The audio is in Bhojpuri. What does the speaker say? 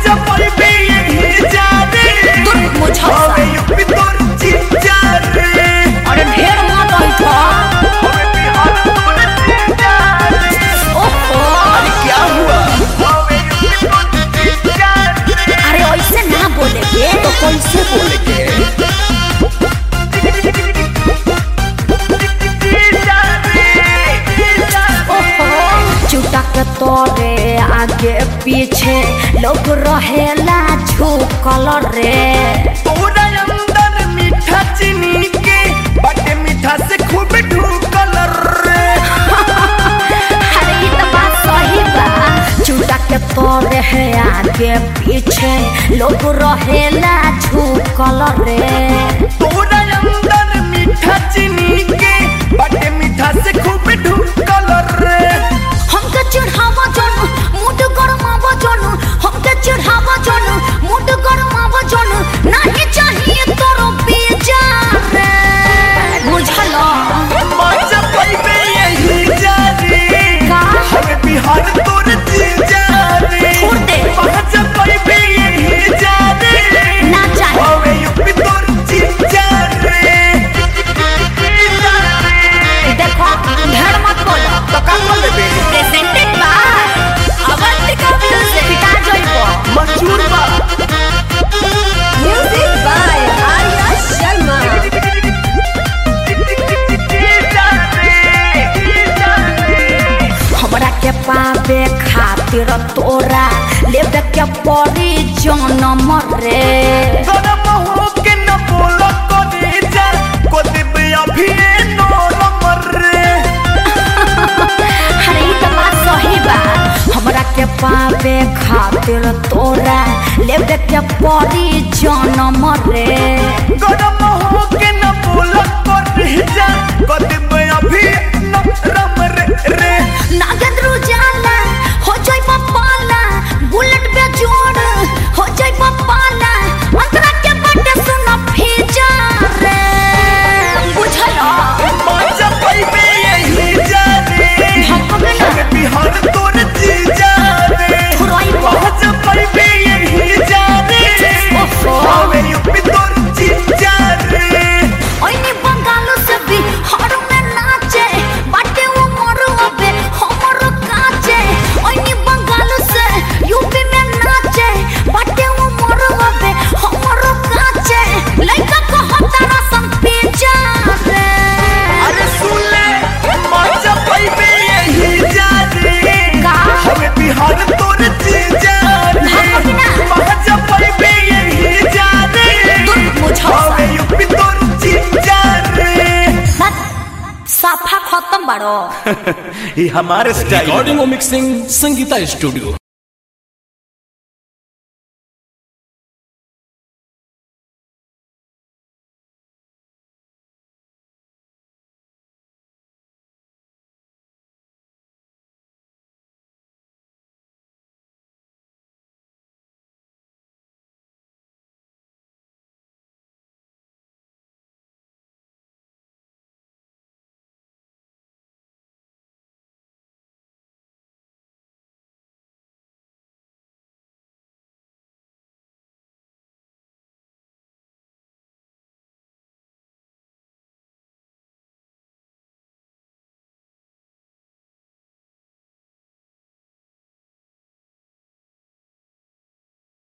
महाजा पैबे यही जा रे दूर मुझा हवे यूपी तोर जीजा रे अरे ढेर मत बैठा हवे बिहार तोर जीजा रे ओहो अरे क्या हुआ हवे यूपी तोर जीजा रे अरे ऐसे ना बोले के तो कैसे बोले के जीजा रे जीजा ओहो चुटक तोरे आगे पीछे लोग रहेला झुकल रे तोरा अंदर मीठा चीनी के बटे मीठा से खूब ढूकल रे अरे ये तो बात सही बा चुटक तोरे है आगे पीछे लोग रहेला झुकल रे तोरा अंदर मीठा चीनी के बटे मीठा से खूब ढूकल रे हमके चिढ़ावा जानू मुड गरमावा जानू हमके चिढ़ावा जानू मुड गरमावा जानू नहीं चाहिए तोरो बीजा रे बुझलो मजा पैबे यही जा रे का? हमें बिहार तोर जीजा रे छोड़ दे। मजा पैबे यही जा रे ना चाहिए हमें यूपी तोर जीजा रे जीजा रे देखो ढेर मत बोलो तो का बोले बे प्रेजेंटेड बाय अवंतिका म्यूजिक पिटा जइबो मंजूर बा म्यूजिक बाय आर्या शर्मा जीजा रे जीजा रे हमरा के पावे खातिर तोरा लेबे के पड़ी जनम रे गरम हो के न बोलो करे जा को दिबे अभी नरम रे अरे ई तो बात सही बा हमरा के पावे खातिर तोरा लेबे के पड़ी जनम रे गरम हो के न बोलो करे जा को दिबे अभी नरम रे रे नागेंद्र उजाला हो जाई पाला बुलेट पे जोड़ हो जाई पाला अंतरा के बटे सुन भेजा रे बुझलो मजा पैबे यही जा रे भगवे ना हमें बिहार तोर जीजा रे फुराई बा। मजा पैबे यही जा रे ओहो। हमें यूपी तोर जीजा रे ओइनी बंगालो से भी हर में नाचे बाटे वो मरो अबे हमर काचे ओइनी बंगालो से यूपी में नाचे बाटे वो मरो अबे हमर काचे लइका को हतारा सम पेजा रे अरे सुन ले मजा पैबे यही जा रे का? हमें बिहार तोर जीजा रे भागना। मजा पैबे यही जा रे दूर मुझा हमें यूपी तोर जीजा रे साफा खत्म बाड़ो ये हमारे स्टाइल रिकॉर्डिंग और मिक्सिंग संगीता स्टूडियो